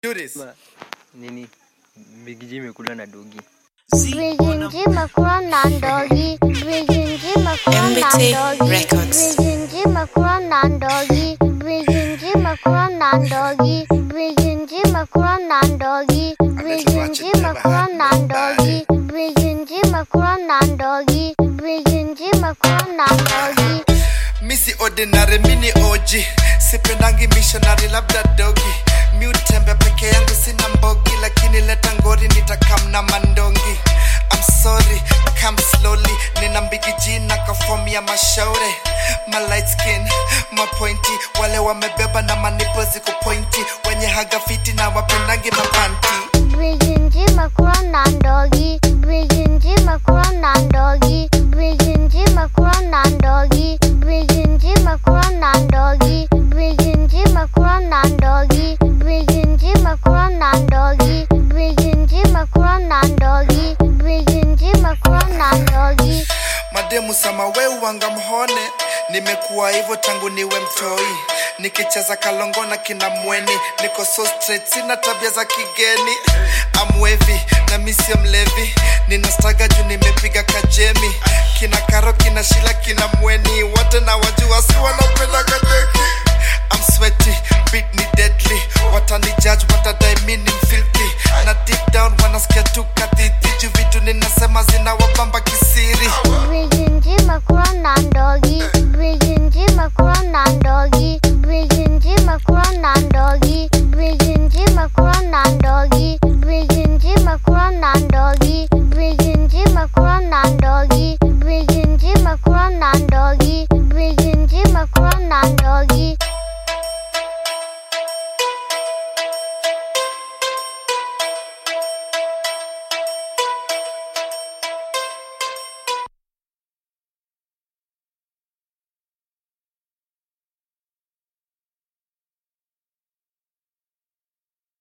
Do this. Ma, nini bigiji imekula na dogi Bridginji Makura Nandogi. Bridginji Makura MBT Nandogi. Records. Bridginji Makura Nandogi. Bridginji Makura Nandogi. Bridginji Makura Nandogi. Bridginji Makura Nandogi. Bridginji Makura Nandogi. Bridginji Makura Nandogi. Misi ordinary mini OG sipendangi missionary labda dogi mi utembe peke yangu sina mbogi lakini leta ngori nitakam na mandongi I'm sorry come slowly nina mbigi jina kafomi ya mashauri ma light skin mapointi wale wamebeba na manipo ziko pointi wenye haga fiti na wapendangi mapanti Bridginji Makura Nandogi. Bridginji Makura Nandogi. Bridginji Makura Nandogi. Bridginji Makura Nandogi. Bridginji Makura Nandogi. Bridginji Makura Nandogi. Bridginji Makura Nandogi. Bridginji Makura Nandogi. mademu sama we wanga mhone nimekuwa hivyo tangu niwe mtoi nikicheza kalongo na kina mweni niko so straight sina tabia za kigeni amwevi na misio mlevi ninastaga juu nimepiga kajemi kina karo kina shila kina mweni wote na wajua si wanapenda kajeki I'm sweaty, beat ni deadly watani judge watadai mi ni mfilthy na deep down wanasikia tu kadhiti juu vitu ninasema zinawabamba kisiri Bridginji Makura Nandogi. Bridginji Makura Nandogi. Bridginji Makura Nandogi. Bridginji Makura